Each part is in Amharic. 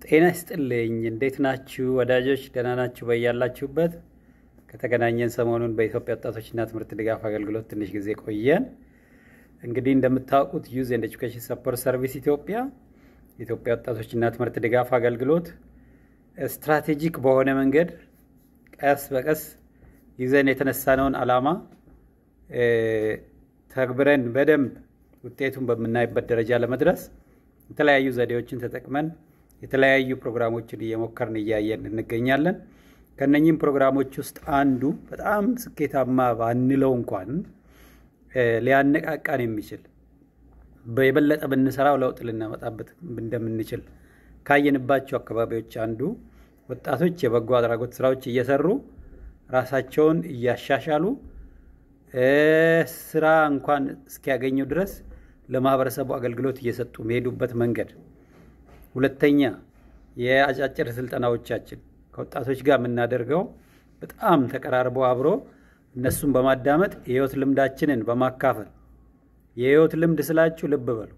ጤና ይስጥልኝ። እንዴት ናችሁ ወዳጆች? ደህና ናችሁ? በያላችሁበት ከተገናኘን ሰሞኑን በኢትዮጵያ ወጣቶችና ትምህርት ድጋፍ አገልግሎት ትንሽ ጊዜ ቆየን። እንግዲህ እንደምታውቁት ዩዝ ኤንድ ኤጁኬሽን ሰፖርት ሰርቪስ ኢትዮጵያ የኢትዮጵያ ወጣቶችና ትምህርት ድጋፍ አገልግሎት ስትራቴጂክ በሆነ መንገድ ቀስ በቀስ ይዘን የተነሳነውን ዓላማ ተግብረን በደንብ ውጤቱን በምናይበት ደረጃ ለመድረስ የተለያዩ ዘዴዎችን ተጠቅመን የተለያዩ ፕሮግራሞችን እየሞከርን እያየን እንገኛለን። ከነኚህም ፕሮግራሞች ውስጥ አንዱ በጣም ስኬታማ ባንለው እንኳን ሊያነቃቃን የሚችል የበለጠ ብንሰራው ለውጥ ልናመጣበት እንደምንችል ካየንባቸው አካባቢዎች አንዱ ወጣቶች የበጎ አድራጎት ስራዎች እየሰሩ ራሳቸውን እያሻሻሉ ስራ እንኳን እስኪያገኙ ድረስ ለማህበረሰቡ አገልግሎት እየሰጡ የሚሄዱበት መንገድ። ሁለተኛ የአጫጭር ስልጠናዎቻችን ከወጣቶች ጋር የምናደርገው በጣም ተቀራርቦ አብሮ እነሱን በማዳመጥ የህይወት ልምዳችንን በማካፈል የህይወት ልምድ ስላችሁ ልብ በሉ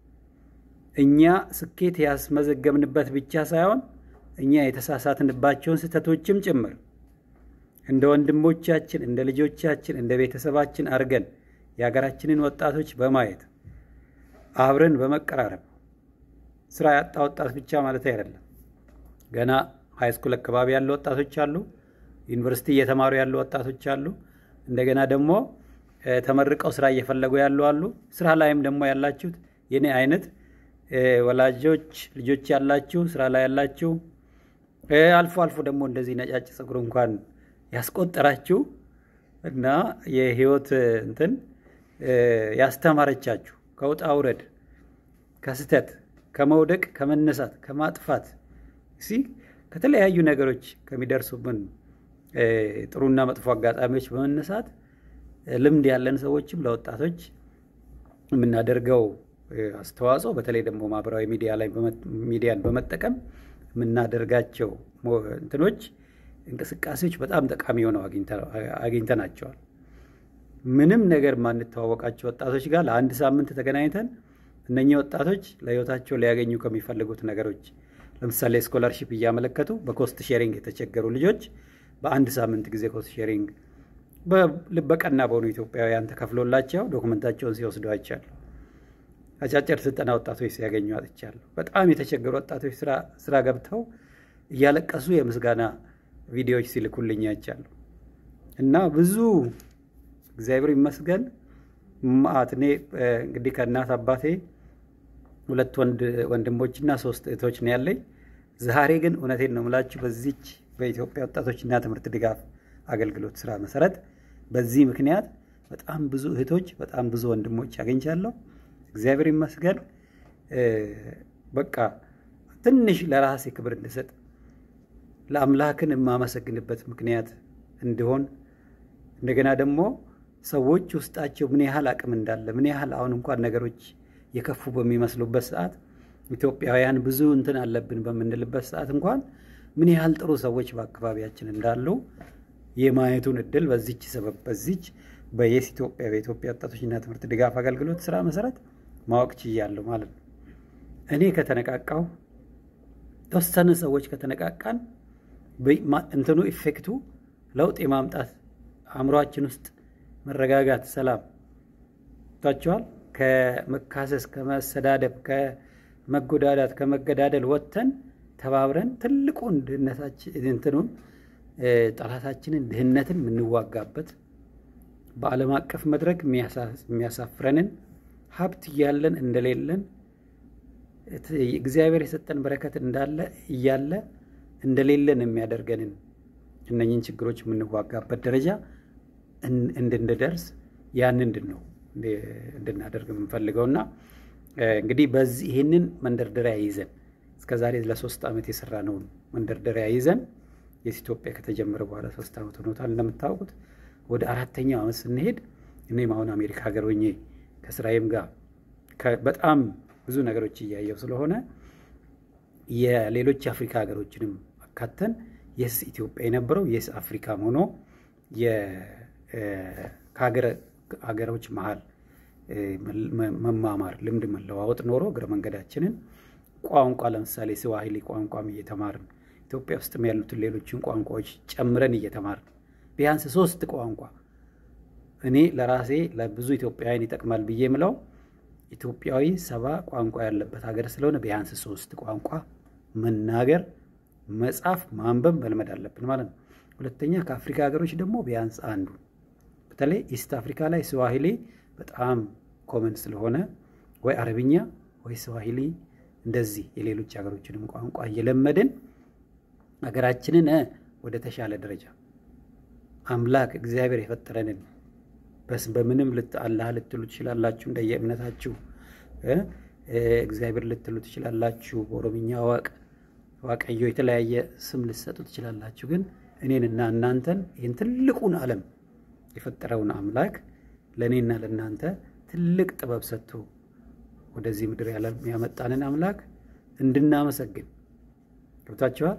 እኛ ስኬት ያስመዘገብንበት ብቻ ሳይሆን እኛ የተሳሳትንባቸውን ስህተቶችም ጭምር እንደ ወንድሞቻችን፣ እንደ ልጆቻችን፣ እንደ ቤተሰባችን አድርገን የሀገራችንን ወጣቶች በማየት አብረን በመቀራረብ ስራ ያጣ ወጣት ብቻ ማለት አይደለም። ገና ሃይስኩል አካባቢ ያሉ ወጣቶች አሉ። ዩኒቨርሲቲ እየተማሩ ያሉ ወጣቶች አሉ። እንደገና ደግሞ ተመርቀው ስራ እየፈለጉ ያሉ አሉ። ስራ ላይም ደግሞ ያላችሁት የኔ አይነት ወላጆች ልጆች ያላችሁ ስራ ላይ ያላችሁ፣ አልፎ አልፎ ደግሞ እንደዚህ ነጫጭ ፀጉር እንኳን ያስቆጠራችሁ እና የህይወት እንትን ያስተማረቻችሁ ከውጣ ውረድ ከስተት ከመውደቅ ከመነሳት ከማጥፋት ሲ ከተለያዩ ነገሮች ከሚደርሱብን ጥሩና መጥፎ አጋጣሚዎች በመነሳት ልምድ ያለን ሰዎችም ለወጣቶች የምናደርገው አስተዋጽኦ በተለይ ደግሞ ማህበራዊ ሚዲያ ላይ ሚዲያን በመጠቀም የምናደርጋቸው እንትኖች እንቅስቃሴዎች በጣም ጠቃሚ ሆነው አግኝተናቸዋል። ምንም ነገር ማንተዋወቃቸው ወጣቶች ጋር ለአንድ ሳምንት ተገናኝተን እነኚህ ወጣቶች ለህይወታቸው ሊያገኙ ከሚፈልጉት ነገሮች ለምሳሌ ስኮላርሺፕ እያመለከቱ በኮስት ሼሪንግ የተቸገሩ ልጆች በአንድ ሳምንት ጊዜ ኮስት ሼሪንግ በቀና በሆኑ ኢትዮጵያውያን ተከፍሎላቸው ዶኩመንታቸውን ሲወስዱ አይቻለሁ። አጫጭር ስልጠና ወጣቶች ሲያገኙ አጥቻለሁ። በጣም የተቸገሩ ወጣቶች ስራ ገብተው እያለቀሱ የምስጋና ቪዲዮዎች ሲልኩልኝ አይቻለሁ እና ብዙ እግዚአብሔር ይመስገን ማት እኔ እንግዲህ ከእናት አባቴ ሁለት ወንድሞችና ሶስት እህቶች ነው ያለኝ። ዛሬ ግን እውነቴን ነው የምላችሁ በዚች በኢትዮጵያ ወጣቶችና ትምህርት ድጋፍ አገልግሎት ስራ መሰረት በዚህ ምክንያት በጣም ብዙ እህቶች፣ በጣም ብዙ ወንድሞች አግኝቻለሁ። እግዚአብሔር ይመስገን። በቃ ትንሽ ለራሴ ክብር እንድሰጥ ለአምላክን የማመሰግንበት ምክንያት እንዲሆን እንደገና ደግሞ ሰዎች ውስጣቸው ምን ያህል አቅም እንዳለ ምን ያህል አሁን እንኳን ነገሮች የከፉ በሚመስሉበት ሰዓት ኢትዮጵያውያን ብዙ እንትን አለብን በምንልበት ሰዓት እንኳን ምን ያህል ጥሩ ሰዎች በአካባቢያችን እንዳሉ የማየቱን እድል በዚች ሰበብ በዚች በየስ ኢትዮጵያ በኢትዮጵያ ወጣቶችና ትምህርት ድጋፍ አገልግሎት ስራ መሰረት ማወቅ ችያለሁ ማለት ነው። እኔ ከተነቃቃው የተወሰነ ሰዎች ከተነቃቃን እንትኑ ኢፌክቱ ለውጥ የማምጣት አእምሯችን ውስጥ መረጋጋት፣ ሰላም ታቸዋል። ከመካሰስ፣ ከመሰዳደብ፣ ከመጎዳዳት፣ ከመገዳደል ወጥተን ተባብረን ትልቁን ድህነታችን እንትኑን ጠላታችንን ድህነትን የምንዋጋበት በዓለም አቀፍ መድረክ የሚያሳፍረንን ሀብት እያለን እንደሌለን እግዚአብሔር የሰጠን በረከት እንዳለ እያለ እንደሌለን የሚያደርገንን እነኝን ችግሮች የምንዋጋበት ደረጃ እንድንደርስ ያን እንድን ነው እንድናደርግ የምንፈልገው እና እንግዲህ በዚህ ይህንን መንደርደሪያ ይዘን እስከ ዛሬ ለሶስት ዓመት የሰራነውን መንደርደሪያ ይዘን የስ ኢትዮጵያ ከተጀመረ በኋላ ሶስት ዓመት ሆኖታል። እንደምታውቁት ወደ አራተኛው ዓመት ስንሄድ እኔም አሁን አሜሪካ ሀገር ሆኜ ከስራዬም ጋር በጣም ብዙ ነገሮች እያየው ስለሆነ የሌሎች የአፍሪካ ሀገሮችንም አካተን የስ ኢትዮጵያ የነበረው የስ አፍሪካም ሆኖ ከሀገሮች መሀል መማማር ልምድ መለዋወጥ ኖሮ እግረ መንገዳችንን ቋንቋ ለምሳሌ ስዋሂሊ ቋንቋም እየተማርን ኢትዮጵያ ውስጥም ያሉትን ሌሎችን ቋንቋዎች ጨምረን እየተማርን ቢያንስ ሶስት ቋንቋ እኔ ለራሴ ለብዙ ኢትዮጵያውያን ይጠቅማል ብዬ የምለው ኢትዮጵያዊ ሰባ ቋንቋ ያለበት ሀገር ስለሆነ ቢያንስ ሶስት ቋንቋ መናገር፣ መጻፍ፣ ማንበብ መልመድ አለብን ማለት ነው። ሁለተኛ ከአፍሪካ ሀገሮች ደግሞ ቢያንስ አንዱ በተለይ ኢስት አፍሪካ ላይ ስዋሂሊ በጣም ኮመን ስለሆነ ወይ አረብኛ ወይ ስዋሂሊ እንደዚህ የሌሎች ሀገሮችንም ቋንቋ እየለመድን ሀገራችንን ወደ ተሻለ ደረጃ አምላክ እግዚአብሔር የፈጠረንን በስ በምንም አላህ ልትሉ ትችላላችሁ፣ እንደየ እምነታችሁ እግዚአብሔር ልትሉ ትችላላችሁ። በኦሮምኛ ዋቅ ዋቀዮ የተለያየ ስም ልትሰጡ ትችላላችሁ። ግን እኔንና እናንተን ይህን ትልቁን ዓለም የፈጠረውን አምላክ ለእኔና ለእናንተ ትልቅ ጥበብ ሰጥቶ ወደዚህ ምድር ያመጣንን አምላክ እንድናመሰግን ገብታችኋል።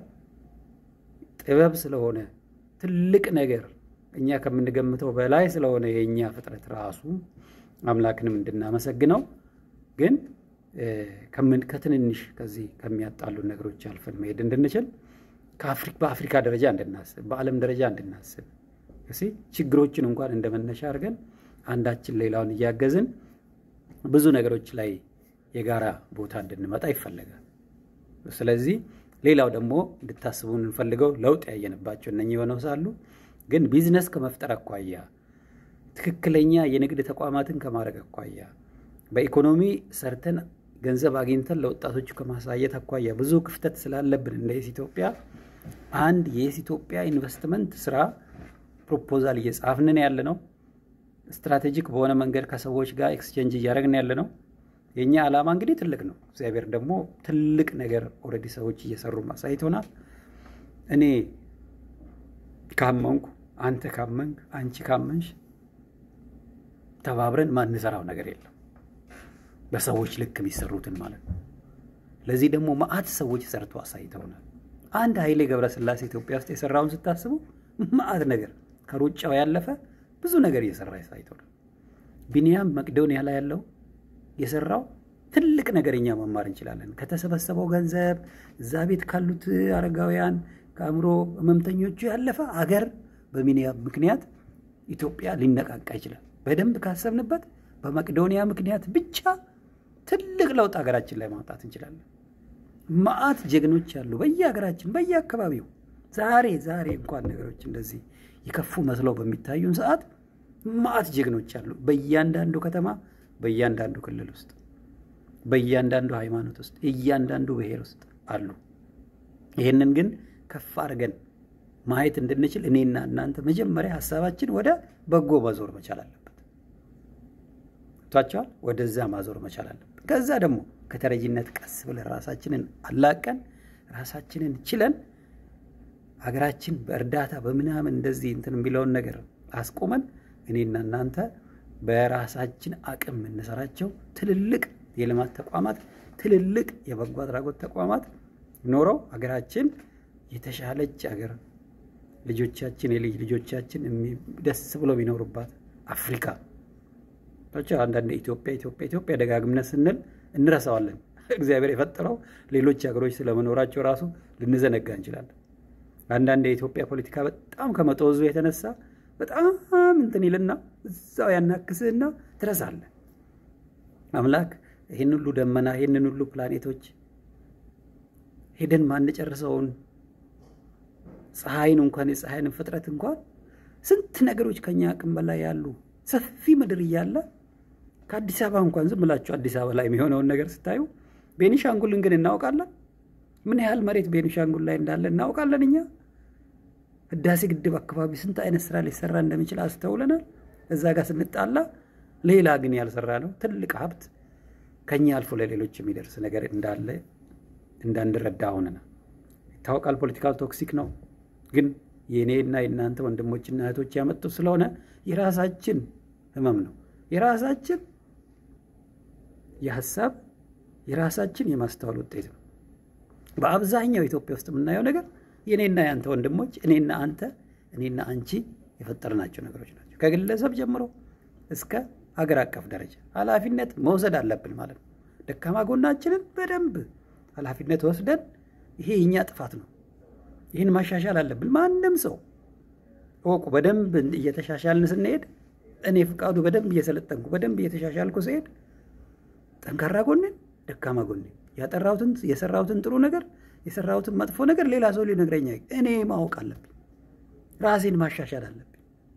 ጥበብ ስለሆነ ትልቅ ነገር እኛ ከምንገምተው በላይ ስለሆነ የእኛ ፍጥረት ራሱ አምላክንም እንድናመሰግነው ግን ከትንንሽ ከዚህ ከሚያጣሉ ነገሮች አልፈን መሄድ እንድንችል በአፍሪካ ደረጃ እንድናስብ፣ በዓለም ደረጃ እንድናስብ ችግሮችን እንኳን እንደ መነሻ አድርገን አንዳችን ሌላውን እያገዝን ብዙ ነገሮች ላይ የጋራ ቦታ እንድንመጣ ይፈለጋል። ስለዚህ ሌላው ደግሞ እንድታስቡ እንፈልገው ለውጥ ያየንባቸው እነኚህ የሆነው ሳሉ ግን ቢዝነስ ከመፍጠር አኳያ ትክክለኛ የንግድ ተቋማትን ከማድረግ አኳያ በኢኮኖሚ ሰርተን ገንዘብ አግኝተን ለወጣቶቹ ከማሳየት አኳያ ብዙ ክፍተት ስላለብን እንደ የስ ኢትዮጵያ አንድ የስ ኢትዮጵያ ኢንቨስትመንት ስራ ፕሮፖዛል እየጻፍንን ያለ ነው። ስትራቴጂክ በሆነ መንገድ ከሰዎች ጋር ኤክስቼንጅ እያደረግን ያለ ነው። የእኛ ዓላማ እንግዲህ ትልቅ ነው። እግዚአብሔር ደግሞ ትልቅ ነገር ኦልሬዲ ሰዎች እየሰሩ ማሳይቶናል። እኔ ካመንኩ፣ አንተ ካመንክ፣ አንቺ ካመንሽ ተባብረን ማንሰራው ነገር የለም። በሰዎች ልክ የሚሰሩትን ማለት ነው። ለዚህ ደግሞ መዓት ሰዎች ሰርቶ አሳይተውናል። አንድ ኃይሌ ገብረስላሴ ኢትዮጵያ ውስጥ የሰራውን ስታስቡ መዓት ነገር ከሩጫው ያለፈ ብዙ ነገር እየሰራ አሳይተውናል። ቢኒያም መቅዶኒያ ላይ ያለው የሰራው ትልቅ ነገር እኛ መማር እንችላለን። ከተሰበሰበው ገንዘብ እዛ ቤት ካሉት አረጋውያን ከአእምሮ ህመምተኞቹ ያለፈ አገር በቢኒያም ምክንያት ኢትዮጵያ ሊነቃቃ ይችላል። በደንብ ካሰብንበት በመቅዶኒያ ምክንያት ብቻ ትልቅ ለውጥ ሀገራችን ላይ ማውጣት እንችላለን። መዓት ጀግኖች አሉ በየሀገራችን በየአካባቢው። ዛሬ ዛሬ እንኳን ነገሮች እንደዚህ የከፉ መስለው በሚታዩን ሰዓት መዓት ጀግኖች አሉ በእያንዳንዱ ከተማ በእያንዳንዱ ክልል ውስጥ በእያንዳንዱ ሃይማኖት ውስጥ እያንዳንዱ ብሔር ውስጥ አሉ። ይህንን ግን ከፍ አድርገን ማየት እንድንችል እኔና እናንተ መጀመሪያ ሀሳባችን ወደ በጎ ማዞር መቻል አለበት። ቷቸዋል ወደዛ ማዞር መቻል አለበት። ከዛ ደግሞ ከተረጂነት ቀስ ብለን ራሳችንን አላቀን ራሳችንን ችለን ሀገራችን በእርዳታ በምናምን እንደዚህ እንትን የሚለውን ነገር አስቆመን እኔና እናንተ በራሳችን አቅም የምንሰራቸው ትልልቅ የልማት ተቋማት ትልልቅ የበጎ አድራጎት ተቋማት ኖረው ሀገራችን የተሻለች ሀገር ልጆቻችን የልጅ ልጆቻችን ደስ ብሎ የሚኖሩባት አፍሪካ አንዳንድ ኢትዮጵያ ኢትዮጵያ ኢትዮጵያ ደጋግምነት ስንል እንረሳዋለን። እግዚአብሔር የፈጠረው ሌሎች ሀገሮች ስለመኖራቸው ራሱ ልንዘነጋ እንችላለን። አንዳንድ የኢትዮጵያ ፖለቲካ በጣም ከመጦዙ የተነሳ በጣም እንትን ይልና እዛው ያናክስህና ትረሳለህ። አምላክ ይህን ሁሉ ደመና ይህንን ሁሉ ፕላኔቶች ሄደን ማንጨርሰውን ፀሐይን እንኳን የፀሐይን ፍጥረት እንኳን ስንት ነገሮች ከኛ አቅም በላይ ያሉ ሰፊ ምድር እያለ ከአዲስ አበባ እንኳን ዝም ብላችሁ አዲስ አበባ ላይ የሚሆነውን ነገር ስታዩ ቤኒሻንጉልን ግን እናውቃለን። ምን ያህል መሬት ቤኒሻንጉል ላይ እንዳለ እናውቃለን። እኛ ህዳሴ ግድብ አካባቢ ስንት አይነት ስራ ሊሰራ እንደሚችል አስተውለናል። እዛ ጋር ስንጣላ ሌላ ግን ያልሰራ ነው ትልቅ ሀብት ከኛ አልፎ ለሌሎች የሚደርስ ነገር እንዳለ እንዳንረዳ ሆነናል። ይታወቃል። ፖለቲካል ቶክሲክ ነው፣ ግን የእኔና የእናንተ ወንድሞችና እህቶች ያመጡ ስለሆነ የራሳችን ህመም ነው። የራሳችን የሀሳብ የራሳችን የማስተዋል ውጤት ነው። በአብዛኛው ኢትዮጵያ ውስጥ የምናየው ነገር የእኔና የአንተ ወንድሞች፣ እኔና አንተ፣ እኔና አንቺ የፈጠርናቸው ነገሮች ናቸው። ከግለሰብ ጀምሮ እስከ ሀገር አቀፍ ደረጃ ኃላፊነት መውሰድ አለብን ማለት ነው። ደካማ ጎናችንን በደንብ ኃላፊነት ወስደን ይሄ የእኛ ጥፋት ነው፣ ይህን ማሻሻል አለብን። ማንም ሰው እወቁ። በደንብ እየተሻሻልን ስንሄድ እኔ ፍቃዱ በደንብ እየሰለጠንኩ በደንብ እየተሻሻልኩ ስሄድ ጠንካራ ጎንን፣ ደካማ ጎንን፣ ያጠራሁትን የሰራሁትን ጥሩ ነገር የሰራሁትን መጥፎ ነገር ሌላ ሰው ሊነግረኝ እኔ ማወቅ አለብኝ። ራሴን ማሻሻል አለብኝ።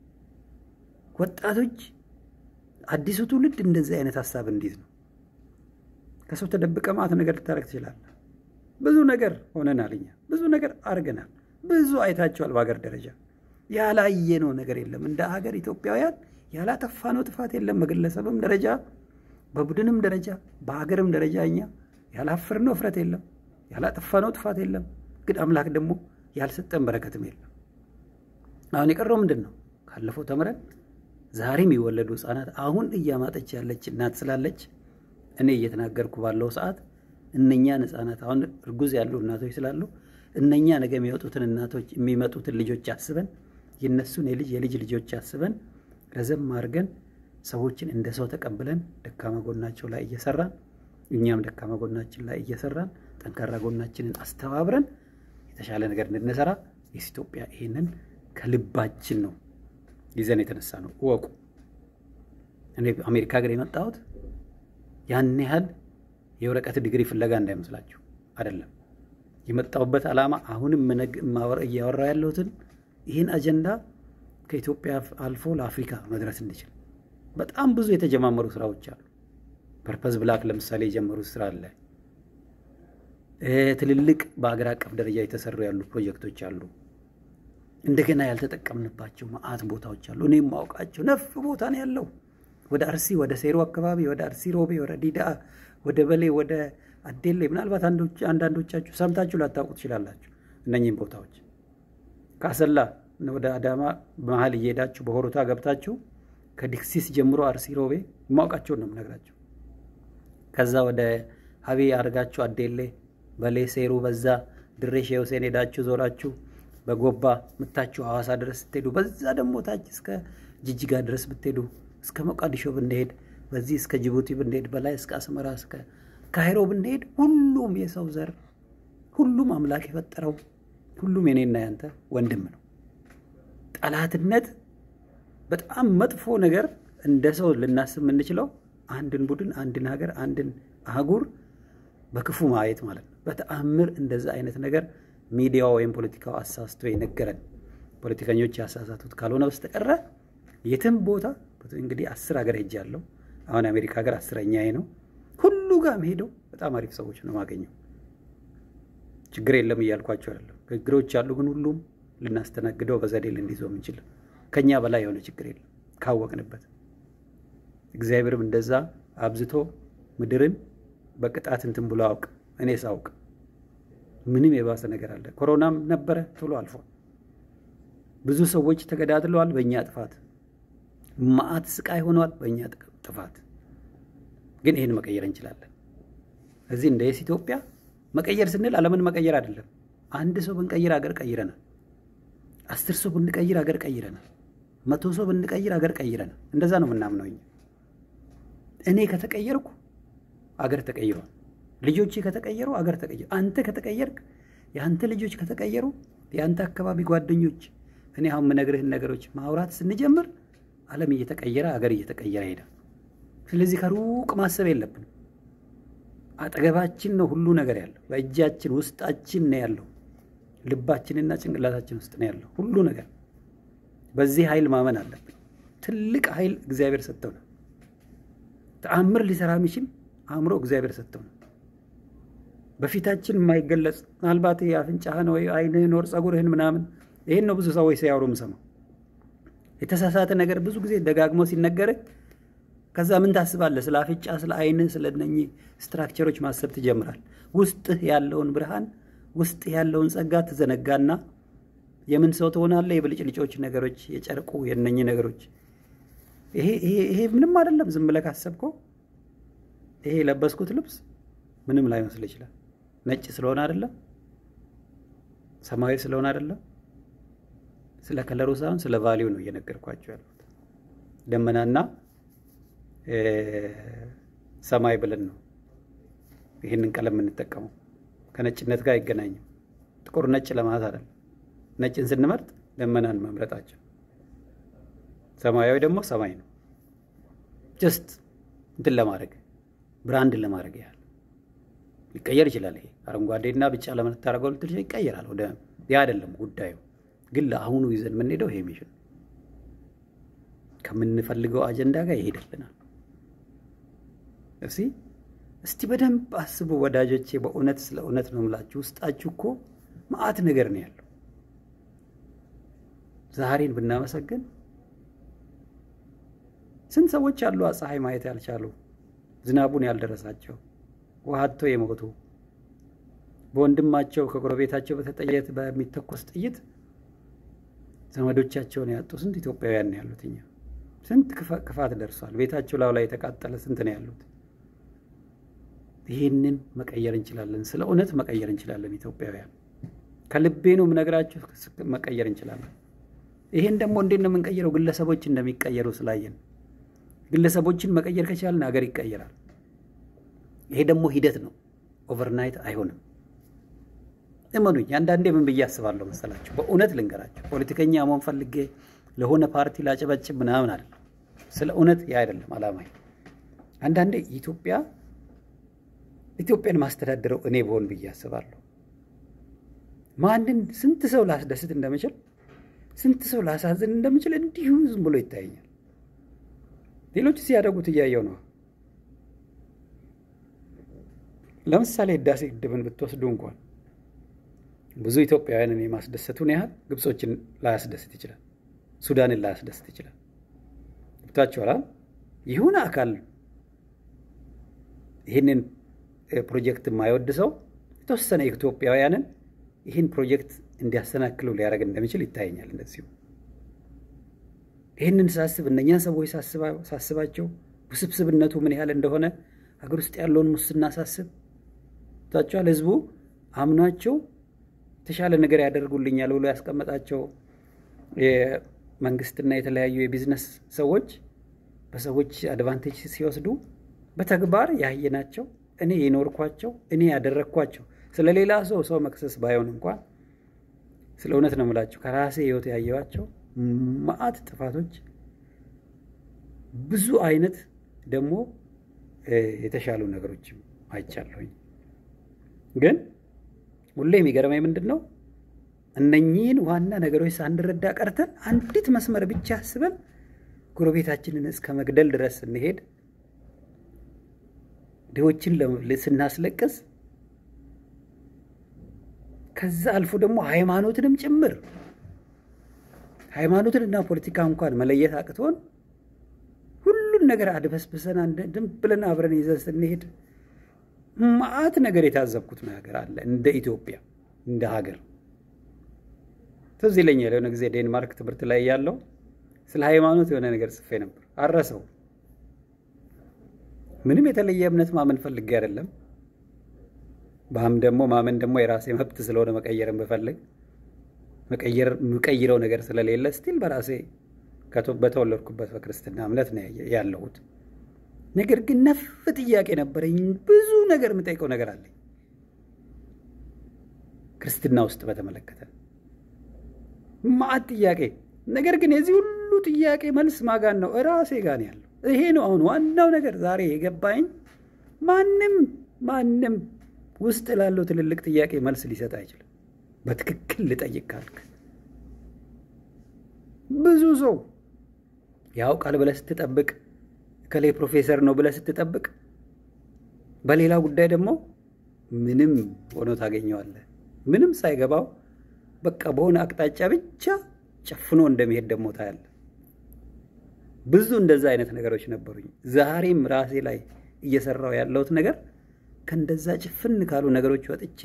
ወጣቶች አዲሱ ትውልድ እንደዚህ አይነት ሀሳብ እንዲዝ ነው። ከሰው ተደብቀ ማት ነገር ልታደርግ ትችላለህ። ብዙ ነገር ሆነናል፣ እኛ ብዙ ነገር አድርገናል። ብዙ አይታቸዋል። በሀገር ደረጃ ያላየነው ነገር የለም። እንደ ሀገር ኢትዮጵያውያን ያላጠፋነው ጥፋት የለም። በግለሰብም ደረጃ በቡድንም ደረጃ በሀገርም ደረጃ እኛ ያላፈርነው እፍረት የለም። ያላጠፋነው ጥፋት የለም። ግን አምላክ ደግሞ ያልሰጠን በረከትም የለም። አሁን የቀረው ምንድን ነው? ካለፈው ተምረን ዛሬ የሚወለዱ ህፃናት አሁን እያማጠች ያለች እናት ስላለች እኔ እየተናገርኩ ባለው ሰዓት እነኛን ህፃናት አሁን እርጉዝ ያሉ እናቶች ስላሉ እነኛ ነገ የሚወጡትን እናቶች የሚመጡትን ልጆች አስበን የነሱን የልጅ የልጅ ልጆች አስበን ረዘም አድርገን ሰዎችን እንደ ሰው ተቀብለን ደካማ ጎናቸው ላይ እየሰራን እኛም ደካማ ጎናችን ላይ እየሰራን ጠንካራ ጎናችንን አስተባብረን የተሻለ ነገር እንድንሰራ የስ ኢትዮጵያ ይሄንን ከልባችን ነው ይዘን የተነሳ ነው። እወቁ። እኔ አሜሪካ ሀገር የመጣሁት ያን ያህል የወረቀት ዲግሪ ፍለጋ እንዳይመስላችሁ አይደለም። የመጣሁበት ዓላማ አሁንም እያወራ ያለሁትን ይህን አጀንዳ ከኢትዮጵያ አልፎ ለአፍሪካ መድረስ እንዲችል በጣም ብዙ የተጀማመሩ ስራዎች አሉ። ፐርፐዝ ብላክ ለምሳሌ የጀመሩት ስራ አለ። ትልልቅ በአገር አቀፍ ደረጃ የተሰሩ ያሉ ፕሮጀክቶች አሉ። እንደገና ያልተጠቀምንባቸው መዓት ቦታዎች አሉ። እኔም ማውቃቸው ነፍ ቦታ ነው ያለው። ወደ አርሲ ወደ ሴሮ አካባቢ፣ ወደ አርሲ ሮቤ፣ ወደ ዲዳ፣ ወደ በሌ፣ ወደ አዴሌ ምናልባት አንዳንዶቻችሁ ሰምታችሁ ላታውቁ ትችላላችሁ። እነኚህም ቦታዎች ከአሰላ ወደ አዳማ መሀል እየሄዳችሁ በሆሮታ ገብታችሁ ከዲክሲስ ጀምሮ አርሲ ሮቤ የማውቃቸውን ነው የምነግራቸው። ከዛ ወደ ሀቤ አድርጋችሁ አዴሌ፣ በሌ፣ ሴሩ፣ በዛ ድሬ ሼህ ሁሴን ሄዳችሁ ዞራችሁ በጎባ ምታችሁ ሐዋሳ ድረስ ስትሄዱ በዛ ደግሞ ታች እስከ ጅጅጋ ድረስ ብትሄዱ እስከ ሞቃዲሾ ብንሄድ በዚህ እስከ ጅቡቲ ብንሄድ በላይ እስከ አስመራ እስከ ካይሮ ብንሄድ ሁሉም የሰው ዘር ሁሉም አምላክ የፈጠረው ሁሉም የኔና ያንተ ወንድም ነው። ጠላትነት በጣም መጥፎ ነገር እንደ ሰው ልናስብ የምንችለው አንድን ቡድን፣ አንድን ሀገር፣ አንድን አህጉር በክፉ ማየት ማለት ነው። በተአምር እንደዛ አይነት ነገር ሚዲያው ወይም ፖለቲካው አሳስቶ የነገረን ፖለቲከኞች ያሳሳቱት ካልሆነ በስተቀረ የትም ቦታ እንግዲህ አስር ሀገር ሄጃለሁ። አሁን የአሜሪካ ሀገር አስረኛዬ ነው። ሁሉ ጋር ሄደው በጣም አሪፍ ሰዎች ነው ማገኘው። ችግር የለም እያልኳቸው አይደለም። ችግሮች አሉ፣ ግን ሁሉም ልናስተናግደው በዘዴ ልንይዘው የምንችል ከኛ በላይ የሆነ ችግር የለም ካወቅንበት። እግዚአብሔርም እንደዛ አብዝቶ ምድርን በቅጣት እንትን ብሎ አውቅ እኔ ሳውቅ ምንም የባሰ ነገር አለ። ኮሮናም ነበረ ቶሎ አልፏል። ብዙ ሰዎች ተገዳድለዋል በእኛ ጥፋት። መዓት ስቃይ ሆኗል በእኛ ጥፋት። ግን ይህን መቀየር እንችላለን። እዚህ እንደ የስ ኢትዮጵያ መቀየር ስንል ዓለምን መቀየር አይደለም። አንድ ሰው ብንቀይር አገር ቀይረናል። አስር ሰው ብንቀይር አገር ቀይረናል። መቶ ሰው ብንቀይር አገር ቀይረናል። እንደዛ ነው የምናምነው እኛ። እኔ ከተቀየርኩ አገር ተቀይሯል። ልጆች ከተቀየሩ አገር ተቀየሩ። አንተ ከተቀየርክ የአንተ ልጆች ከተቀየሩ የአንተ አካባቢ ጓደኞች፣ እኔ አሁን የምነግርህን ነገሮች ማውራት ስንጀምር ዓለም እየተቀየረ አገር እየተቀየረ ሄዳል። ስለዚህ ከሩቅ ማሰብ የለብንም። አጠገባችን ነው ሁሉ ነገር ያለው፣ በእጃችን ውስጣችን ነው ያለው፣ ልባችንና ጭንቅላታችን ውስጥ ነው ያለው ሁሉ ነገር። በዚህ ኃይል ማመን አለብን። ትልቅ ኃይል እግዚአብሔር ሰጥተው ነው። ተአምር ሊሰራ የሚችል አእምሮ እግዚአብሔር ሰጥተው ነው። በፊታችን የማይገለጽ ምናልባት የአፍንጫህን ወይ አይንህን ወር ጸጉርህን ምናምን ይህን ነው ብዙ ሰዎች ሲያወሩ የምሰማው። የተሳሳተ ነገር ብዙ ጊዜ ደጋግሞ ሲነገርህ ከዛ ምን ታስባለህ? ስለ አፍንጫ፣ ስለ አይንህ፣ ስለ እነኚህ ስትራክቸሮች ማሰብ ትጀምራል። ውስጥህ ያለውን ብርሃን፣ ውስጥህ ያለውን ጸጋ ትዘነጋና የምን ሰው ትሆናለህ? የብልጭልጮች ነገሮች፣ የጨርቁ የእነኚህ ነገሮች ይሄ ምንም አይደለም። ዝም ብለህ ካሰብከው ይሄ የለበስኩት ልብስ ምንም ላይመስል ይችላል። ነጭ ስለሆነ አይደለም፣ ሰማያዊ ስለሆነ አይደለም። ስለ ከለሩ ሳይሆን ስለ ቫሊው ነው እየነገርኳቸው ያሉት። ደመናና ሰማይ ብለን ነው ይህንን ቀለም የምንጠቀመው። ከነጭነት ጋር አይገናኝም። ጥቁር ነጭ ለማለት አይደለም። ነጭን ስንመርጥ ደመናን መምረጣቸው፣ ሰማያዊ ደግሞ ሰማይ ነው። ጀስት እንትን ለማድረግ ብራንድን ለማድረግ ያህል ሊቀየር ይችላል። ይሄ አረንጓዴና ቢጫ ለምታደርገው ልትል ይቀየራል። ወደ ያ አይደለም ጉዳዩ። ግን ለአሁኑ ይዘን የምንሄደው ይሄ ሚሽን ከምንፈልገው አጀንዳ ጋር ይሄድልናል። እስቲ እስቲ በደንብ አስቡ ወዳጆቼ። በእውነት ስለ እውነት ነው የምላችሁ። ውስጣችሁ እኮ መዓት ነገር ነው ያለው። ዛሬን ብናመሰግን ስንት ሰዎች አሉ ፀሐይ ማየት ያልቻሉ ዝናቡን ያልደረሳቸው ውሃ አጥተው የሞቱ በወንድማቸው ከጎረቤታቸው በተጠየት በሚተኮስ ጥይት ዘመዶቻቸውን ያጡ ስንት ኢትዮጵያውያን ያሉት እኛ ስንት ክፋት ደርሷል። ቤታቸው ላዩ ላይ የተቃጠለ ስንት ነው ያሉት። ይህንን መቀየር እንችላለን። ስለ እውነት መቀየር እንችላለን። ኢትዮጵያውያን ከልቤ ነው የምነግራችሁ፣ መቀየር እንችላለን። ይሄን ደግሞ እንዴት ነው የምንቀይረው? ግለሰቦች እንደሚቀየሩ ስላየን ግለሰቦችን መቀየር ከቻልን ሀገር ይቀየራል። ይሄ ደግሞ ሂደት ነው፣ ኦቨርናይት አይሆንም። እመኑኝ። አንዳንዴ ምን ብዬ አስባለሁ መሰላችሁ? በእውነት ልንገራቸው፣ ፖለቲከኛ መሆን ፈልጌ ለሆነ ፓርቲ ላጨበጭብ ምናምን አይደለም። ስለ እውነት ያ አይደለም አላማ። አንዳንዴ ኢትዮጵያ ኢትዮጵያን ማስተዳደረው እኔ በሆን ብዬ አስባለሁ። ማንን ስንት ሰው ላስደስት እንደምችል ስንት ሰው ላሳዝን እንደምችል እንዲሁ ዝም ብሎ ይታየኛል። ሌሎች ሲያደርጉት እያየው ነው። ለምሳሌ ህዳሴ ግድብን ብትወስዱ እንኳን ብዙ ኢትዮጵያውያንን የማስደሰቱን ያህል ግብጾችን ላያስደስት ይችላል። ሱዳንን ላያስደስት ይችላል። ብታችኋል። ይሁን አካል ይህንን ፕሮጀክት የማይወድ ሰው የተወሰነ ኢትዮጵያውያንን ይህን ፕሮጀክት እንዲያሰናክሉ ሊያደርግ እንደሚችል ይታየኛል። እንደዚሁ ይህንን ሳስብ እነኛን ሰዎች ሳስባቸው ውስብስብነቱ ምን ያህል እንደሆነ ሀገር ውስጥ ያለውን ሙስና ሳስብ ታቸዋል። ህዝቡ አምኗቸው የተሻለ ነገር ያደርጉልኛል ብሎ ያስቀመጣቸው የመንግስትና የተለያዩ የቢዝነስ ሰዎች በሰዎች አድቫንቴጅ ሲወስዱ በተግባር ያየናቸው እኔ የኖርኳቸው እኔ ያደረግኳቸው ስለ ሌላ ሰው ሰው መክሰስ ባይሆን እንኳን ስለ እውነት ነው የምላቸው ከራሴ ህይወት ያየዋቸው መዓት ጥፋቶች ብዙ አይነት ደግሞ የተሻሉ ነገሮችም አይቻለሁኝ። ግን ሁሌ የሚገርመኝ ምንድን ነው እነኚህን ዋና ነገሮች ሳንረዳ ቀርተን አንዲት መስመር ብቻ አስበን ጎረቤታችንን እስከ መግደል ድረስ ስንሄድ ድሆችን ስናስለቅስ ከዛ አልፎ ደግሞ ሃይማኖትንም ጭምር ሃይማኖትንና ፖለቲካ እንኳን መለየት አቅቶን ሁሉን ነገር አድበስብሰን ድም ብለን አብረን ይዘን ስንሄድ መዓት ነገር የታዘብኩት ነገር አለ። እንደ ኢትዮጵያ እንደ ሀገር ትዝ ይለኛል። የሆነ ጊዜ ዴንማርክ ትምህርት ላይ ያለው ስለ ሃይማኖት የሆነ ነገር ጽፌ ነበር። አረሰው ምንም የተለየ እምነት ማመን ፈልጌ አይደለም። ባም ደግሞ ማመን ደግሞ የራሴ መብት ስለሆነ መቀየርን ብፈልግ የምቀይረው ነገር ስለሌለ ስቲል በራሴ በተወለድኩበት በክርስትና እምነት ነው ያለሁት። ነገር ግን ነፍ ጥያቄ ነበረኝ። ብዙ ነገር የምጠይቀው ነገር አለኝ ክርስትና ውስጥ በተመለከተ ማዕት ጥያቄ። ነገር ግን የዚህ ሁሉ ጥያቄ መልስ ማጋን ነው እራሴ ጋር ያለው። ይሄ ነው አሁን ዋናው ነገር ዛሬ የገባኝ። ማንም ማንም ውስጥ ላለው ትልልቅ ጥያቄ መልስ ሊሰጥ አይችልም። በትክክል ልጠይቅ ካልክ ብዙ ሰው ያውቃል ብለህ ስትጠብቅ ከላይ ፕሮፌሰር ነው ብለህ ስትጠብቅ፣ በሌላ ጉዳይ ደግሞ ምንም ሆኖ ታገኘዋለህ። ምንም ሳይገባው በቃ በሆነ አቅጣጫ ብቻ ጨፍኖ እንደሚሄድ ደግሞ ታያለህ። ብዙ እንደዛ አይነት ነገሮች ነበሩኝ። ዛሬም ራሴ ላይ እየሰራው ያለሁት ነገር ከእንደዛ ጭፍን ካሉ ነገሮች ወጥቼ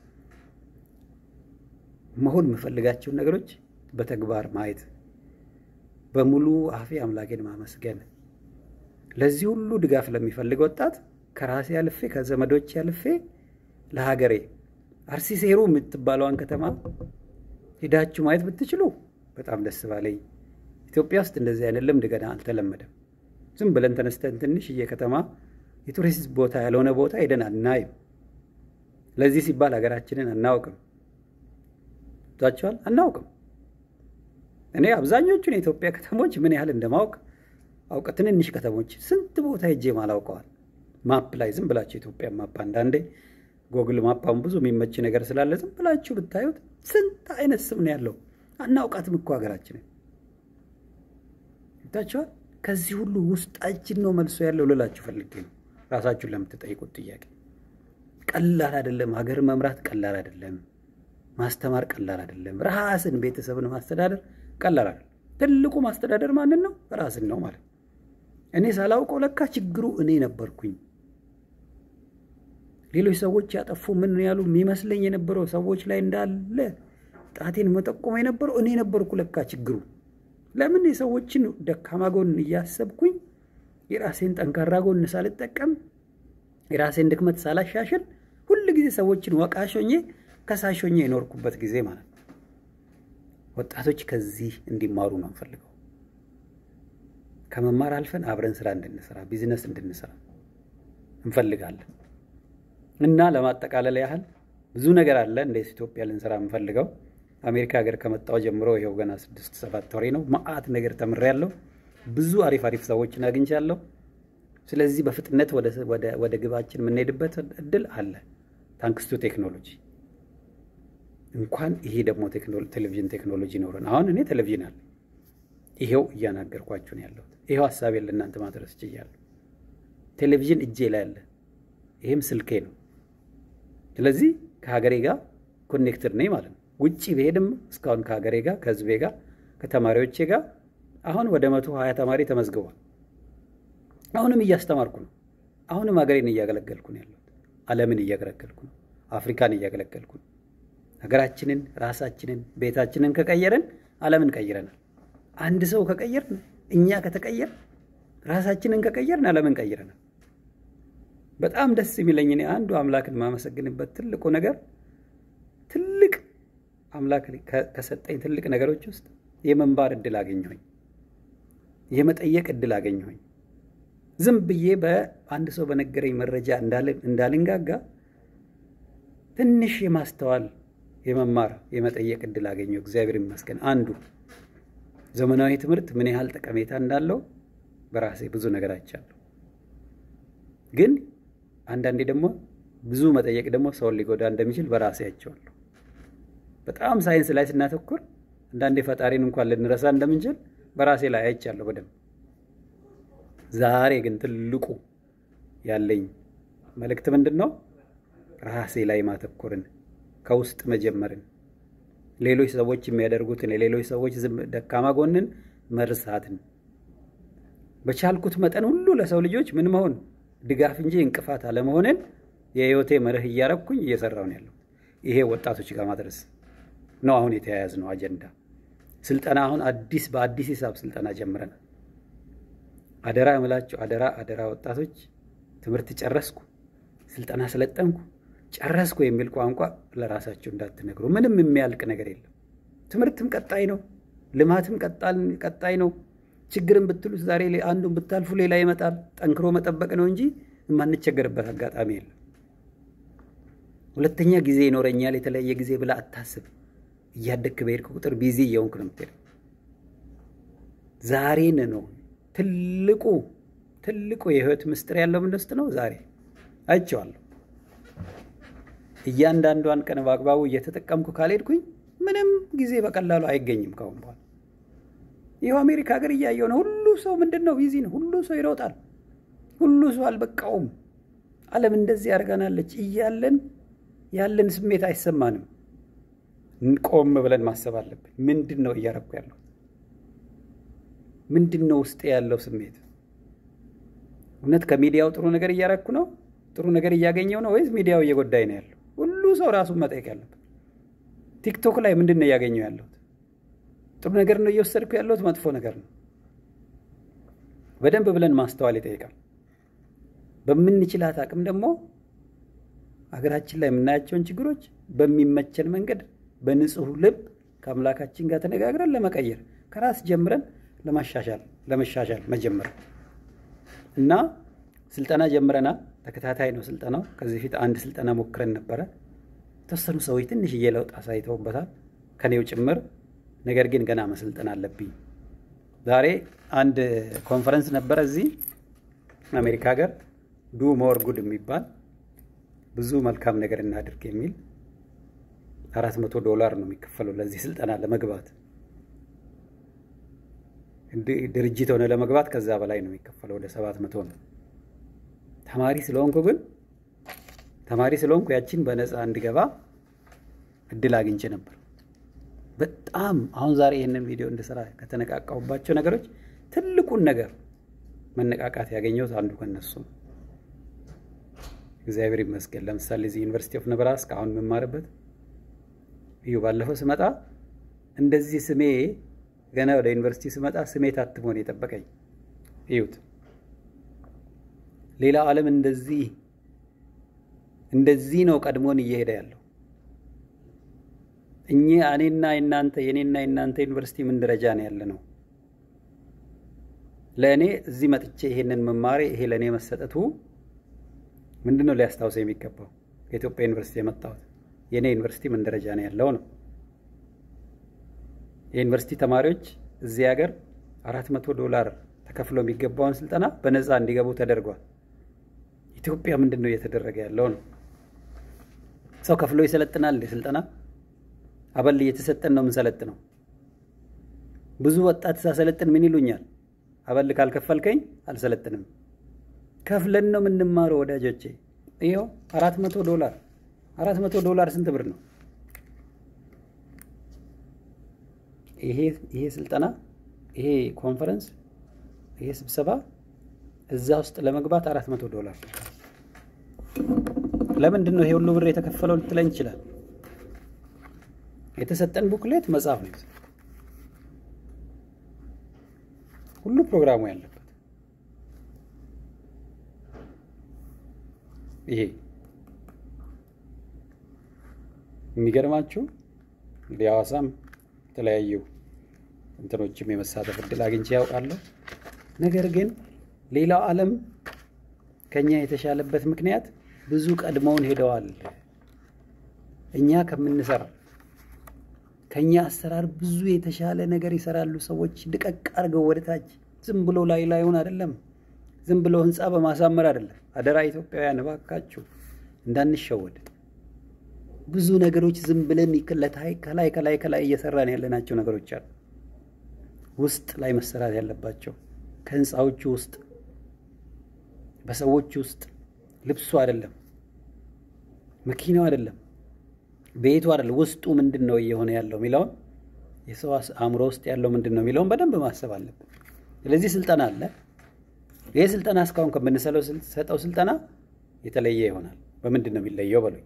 መሆን የምፈልጋቸውን ነገሮች በተግባር ማየት፣ በሙሉ አፌ አምላኬን ማመስገን፣ ለዚህ ሁሉ ድጋፍ ለሚፈልግ ወጣት ከራሴ አልፌ ከዘመዶች አልፌ ለሀገሬ አርሲ ሴሩ የምትባለዋን ከተማ ሄዳችሁ ማየት ብትችሉ በጣም ደስ ባለኝ። ኢትዮጵያ ውስጥ እንደዚህ አይነት ልምድ ገና አልተለመደም። ዝም ብለን ተነስተን ትንሽዬ ከተማ የቱሪስት ቦታ ያልሆነ ቦታ ሄደን አናይም። ለዚህ ሲባል ሀገራችንን አናውቅም ቷቸዋል አናውቅም። እኔ አብዛኞቹን የኢትዮጵያ ከተሞች ምን ያህል እንደማወቅ አውቀ ትንንሽ ከተሞች ስንት ቦታ ሄጄ ማላውቀዋል። ማፕ ላይ ዝም ብላችሁ የኢትዮጵያ ማፕ አንዳንዴ ጎግል ማፓውን ብዙ የሚመች ነገር ስላለ ዝም ብላችሁ ብታዩት ስንት አይነት ስም ነው ያለው። አናውቃትም እኮ ሀገራችንን ታቸዋል። ከዚህ ሁሉ ውስጣችን ነው መልሶ ያለው ልላችሁ ፈልጌ ነው። ራሳችሁን ለምትጠይቁት ጥያቄ ቀላል አይደለም። ሀገር መምራት ቀላል አይደለም። ማስተማር ቀላል አይደለም። ራስን ቤተሰብን ማስተዳደር ቀላል አይደለም። ትልቁ ማስተዳደር ማንን ነው? ራስን ነው ማለት እኔ ሳላውቀው ለካ ችግሩ እኔ ነበርኩኝ። ሌሎች ሰዎች ያጠፉ ምን ያሉ የሚመስለኝ የነበረው ሰዎች ላይ እንዳለ ጣቴን መጠቆም የነበረው እኔ ነበርኩ ለካ ችግሩ። ለምን የሰዎችን ደካማ ጎን እያሰብኩኝ የራሴን ጠንካራ ጎን ሳልጠቀም የራሴን ድክመት ሳላሻሽል ሁል ጊዜ ሰዎችን ወቃሾኜ ከሳሾኜ የኖርኩበት ጊዜ ማለት ነው። ወጣቶች ከዚህ እንዲማሩ ነው እንፈልገው። ከመማር አልፈን አብረን ስራ እንድንሰራ ቢዝነስ እንድንሰራ እንፈልጋለን። እና ለማጠቃለል ያህል ብዙ ነገር አለ እንደ ኢትዮጵያ ልንሰራ የምፈልገው። አሜሪካ ሀገር ከመጣሁ ጀምሮ ይኸው ገና ስድስት ሰባት ወሬ ነው። መዓት ነገር ተምሬያለሁ። ብዙ አሪፍ አሪፍ ሰዎችን አግኝቻለሁ። ስለዚህ በፍጥነት ወደ ግባችን የምንሄድበት እድል አለ ታንክስቱ ቴክኖሎጂ። እንኳን ይሄ ደግሞ ቴሌቪዥን ቴክኖሎጂ ኖረን አሁን እኔ ቴሌቪዥን አለ ይሄው እያናገርኳችሁ ነው ያለሁት። ይሄው ሀሳቤን ለእናንተ ማድረስ ችያለሁ። ቴሌቪዥን እጄ ላይ አለ። ይሄም ስልኬ ነው። ስለዚህ ከሀገሬ ጋር ኮኔክትድ ነኝ ማለት ነው። ውጭ ብሄድም እስካሁን ከሀገሬ ጋር ከህዝቤ ጋር ከተማሪዎቼ ጋር አሁን ወደ መቶ ሀያ ተማሪ ተመዝግቧል። አሁንም እያስተማርኩ ነው። አሁንም ሀገሬን እያገለገልኩ ነው ያለሁት። ዓለምን እያገለገልኩ ነው። አፍሪካን እያገለገልኩ ነው። ሀገራችንን፣ ራሳችንን፣ ቤታችንን ከቀየርን ዓለምን ቀይረናል። አንድ ሰው ከቀየርን፣ እኛ ከተቀየርን፣ ራሳችንን ከቀየርን ዓለምን ቀይረናል። በጣም ደስ የሚለኝ እኔ አንዱ አምላክን የማመሰግንበት ትልቁ ነገር ትልቅ አምላክ ከሰጠኝ ትልቅ ነገሮች ውስጥ የመንባር እድል አገኘሁኝ፣ የመጠየቅ እድል አገኘሁኝ። ዝም ብዬ በአንድ ሰው በነገረኝ መረጃ እንዳልንጋጋ ትንሽ የማስተዋል የመማር የመጠየቅ እድል አገኘሁ። እግዚአብሔር ይመስገን። አንዱ ዘመናዊ ትምህርት ምን ያህል ጠቀሜታ እንዳለው በራሴ ብዙ ነገር አይቻለሁ። ግን አንዳንዴ ደግሞ ብዙ መጠየቅ ደግሞ ሰውን ሊጎዳ እንደሚችል በራሴ አይቼዋለሁ። በጣም ሳይንስ ላይ ስናተኩር አንዳንዴ ፈጣሪን እንኳን ልንረሳ እንደምንችል በራሴ ላይ አይቻለሁ በደንብ። ዛሬ ግን ትልቁ ያለኝ መልእክት ምንድን ነው? ራሴ ላይ ማተኮርን፣ ከውስጥ መጀመርን፣ ሌሎች ሰዎች የሚያደርጉትን የሌሎች ሰዎች ደካማ ጎንን መርሳትን፣ በቻልኩት መጠን ሁሉ ለሰው ልጆች ምን መሆን ድጋፍ እንጂ እንቅፋት አለመሆንን የህይወቴ መርህ እያረግኩኝ እየሰራው ነው ያለው። ይሄ ወጣቶች ጋር ማድረስ ነው አሁን የተያያዝ ነው አጀንዳ። ስልጠና አሁን አዲስ በአዲስ ሂሳብ ስልጠና ጀምረናል። አደራ እምላችሁ አደራ አደራ ወጣቶች ትምህርት ጨረስኩ፣ ስልጠና ሰለጠንኩ፣ ጨረስኩ የሚል ቋንቋ ለራሳችሁ እንዳትነግሩ። ምንም የሚያልቅ ነገር የለም። ትምህርትም ቀጣይ ነው፣ ልማትም ቀጣይ ነው። ችግርን ብትሉት ዛሬ አንዱን ብታልፉ ሌላ ይመጣል። ጠንክሮ መጠበቅ ነው እንጂ የማንቸገርበት አጋጣሚ የለም። ሁለተኛ ጊዜ ይኖረኛል የተለያየ ጊዜ ብላ አታስብ። እያደግክ በሄድክ ቁጥር ቢዚ እየሆንክ ነው የምትሄደው። ዛሬን ነው ትልቁ ትልቁ የህይወት ምስጢር ያለው ምን ውስጥ ነው? ዛሬ አይቼዋለሁ። እያንዳንዷን ቀን በአግባቡ እየተጠቀምኩ ካልሄድኩኝ ምንም ጊዜ በቀላሉ አይገኝም ካሁን በኋላ። ይኸው አሜሪካ ሀገር እያየው ነው። ሁሉ ሰው ምንድን ነው ቢዚ ነው። ሁሉ ሰው ይሮጣል። ሁሉ ሰው አልበቃውም። ዓለም እንደዚህ ያደርገናለች እያለን ያለን ስሜት አይሰማንም። ቆም ብለን ማሰብ አለብን። ምንድን ነው እያረኩ ያለው? ምንድን ነው ውስጤ ያለው ስሜት? እውነት ከሚዲያው ጥሩ ነገር እያረኩ ነው? ጥሩ ነገር እያገኘው ነው ወይስ ሚዲያው እየጎዳኝ ነው ያለው? ሁሉ ሰው ራሱን መጠየቅ ያለበት። ቲክቶክ ላይ ምንድን ነው እያገኘው ያለሁት? ጥሩ ነገር ነው እየወሰድኩ ያለሁት? መጥፎ ነገር ነው? በደንብ ብለን ማስተዋል ይጠይቃል። በምንችላት አቅም ደግሞ ሀገራችን ላይ የምናያቸውን ችግሮች በሚመቸን መንገድ በንጹህ ልብ ከአምላካችን ጋር ተነጋግረን ለመቀየር ከራስ ጀምረን ለማሻሻል ለመሻሻል መጀመር እና ስልጠና ጀምረናል። ተከታታይ ነው ስልጠናው። ከዚህ በፊት አንድ ስልጠና ሞክረን ነበረ። የተወሰኑ ሰዎች ትንሽዬ ለውጥ አሳይተውበታል፣ ከኔው ጭምር። ነገር ግን ገና መሰልጠን አለብኝ። ዛሬ አንድ ኮንፈረንስ ነበረ እዚህ አሜሪካ ሀገር ዱ ሞር ጉድ የሚባል ብዙ መልካም ነገር እናድርግ የሚል አራት መቶ ዶላር ነው የሚከፈለው ለዚህ ስልጠና ለመግባት ድርጅት ሆነ ለመግባት ከዛ በላይ ነው የሚከፈለው፣ ወደ ሰባት መቶ ነው። ተማሪ ስለሆንኩ ግን ተማሪ ስለሆንኩ ያችን በነፃ እንድገባ እድል አግኝቼ ነበር። በጣም አሁን ዛሬ ይህንን ቪዲዮ እንድሰራ ከተነቃቃሁባቸው ነገሮች ትልቁን ነገር መነቃቃት ያገኘሁት አንዱ ከነሱ ነው። እግዚአብሔር ይመስገን። ለምሳሌ እዚህ ዩኒቨርሲቲ ኦፍ ነብራስካ አሁን የምማርበት እዩ፣ ባለፈው ስመጣ እንደዚህ ስሜ ገና ወደ ዩኒቨርሲቲ ስመጣ ስሜ ታትሞ ነው የጠበቀኝ። እዩት። ሌላው ዓለም እንደዚህ እንደዚህ ነው ቀድሞን እየሄደ ያለው። እኛ እኔና የናንተ የኔና የናንተ ዩኒቨርሲቲ ምን ደረጃ ነው ያለ ነው? ለእኔ እዚህ መጥቼ ይሄንን መማሬ ይሄ ለእኔ መሰጠቱ ምንድን ነው ሊያስታውሰ የሚገባው? ከኢትዮጵያ ዩኒቨርሲቲ የመጣሁት የእኔ ዩኒቨርሲቲ ምን ደረጃ ነው ያለው ነው። የዩኒቨርሲቲ ተማሪዎች እዚህ ሀገር አራት መቶ ዶላር ተከፍሎ የሚገባውን ስልጠና በነፃ እንዲገቡ ተደርጓል። ኢትዮጵያ ምንድን ነው እየተደረገ ያለው ነው? ሰው ከፍሎ ይሰለጥናል እንደ ስልጠና አበል እየተሰጠን ነው የምንሰለጥነው። ብዙ ወጣት ሳሰለጥን ምን ይሉኛል? አበል ካልከፈልከኝ አልሰለጥንም። ከፍለን ነው የምንማረው ወዳጆቼ። ይኸው አራት መቶ ዶላር አራት መቶ ዶላር ስንት ብር ነው? ይሄ ይሄ ስልጠና ይሄ ኮንፈረንስ ይሄ ስብሰባ እዛ ውስጥ ለመግባት አራት መቶ ዶላር ለምንድን ነው ይሄ ሁሉ ብር የተከፈለው ልትለኝ ይችላል። የተሰጠን ቡክሌት መጽሐፍ ነው ሁሉ ፕሮግራሙ ያለበት ይሄ የሚገርማችሁ እንግዲህ ሐዋሳም የተለያዩ እንትኖችም የመሳተፍ እድል አግኝቼ ያውቃለሁ። ነገር ግን ሌላው ዓለም ከኛ የተሻለበት ምክንያት ብዙ ቀድመውን ሄደዋል። እኛ ከምንሰራ ከኛ አሰራር ብዙ የተሻለ ነገር ይሰራሉ ሰዎች። ድቀቅ አድርገው ወደ ታች ዝም ብሎ ላይ ላዩን አይደለም፣ ዝም ብሎ ህንፃ በማሳመር አይደለም። አደራ ኢትዮጵያውያን እባካችሁ እንዳንሸወድ። ብዙ ነገሮች ዝም ብለን ከላይ ከላይ ከላይ ከላይ እየሰራን ያለናቸው ነገሮች አሉ፣ ውስጥ ላይ መሰራት ያለባቸው ከህንፃዎቹ ውስጥ በሰዎች ውስጥ ልብሱ አይደለም፣ መኪናው አይደለም፣ ቤቱ አይደለም፣ ውስጡ ምንድን ነው እየሆነ ያለው የሚለውን የሰው አእምሮ ውስጥ ያለው ምንድን ነው የሚለውን በደንብ ማሰብ አለብን። ስለዚህ ስልጠና አለ። ይህ ስልጠና እስካሁን ከምንሰጠው ስልጠና የተለየ ይሆናል። በምንድን ነው የሚለየው በሉኝ።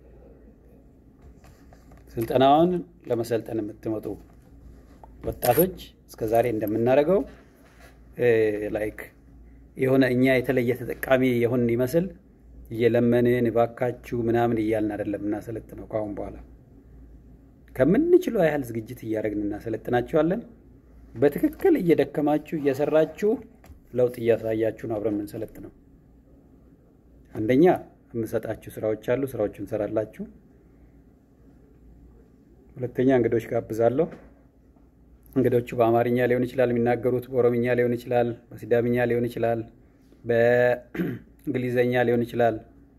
ስልጠናውን ለመሰልጠን የምትመጡ ወጣቶች እስከዛሬ እንደምናደርገው ላይክ የሆነ እኛ የተለየ ተጠቃሚ የሆን ይመስል እየለመንን እባካችሁ ምናምን እያልን አይደለም እናሰለጥነው። ከአሁን በኋላ ከምንችለው ያህል ዝግጅት እያደረግን እናሰለጥናችኋለን። በትክክል እየደከማችሁ እየሰራችሁ ለውጥ እያሳያችሁ ነው አብረን የምንሰለጥነው። አንደኛ የምሰጣችሁ ስራዎች አሉ፣ ስራዎቹ እንሰራላችሁ። ሁለተኛ እንግዶች ጋብዛለሁ። እንግዶቹ በአማርኛ ሊሆን ይችላል የሚናገሩት፣ በኦሮምኛ ሊሆን ይችላል፣ በሲዳምኛ ሊሆን ይችላል፣ በእንግሊዘኛ ሊሆን ይችላል።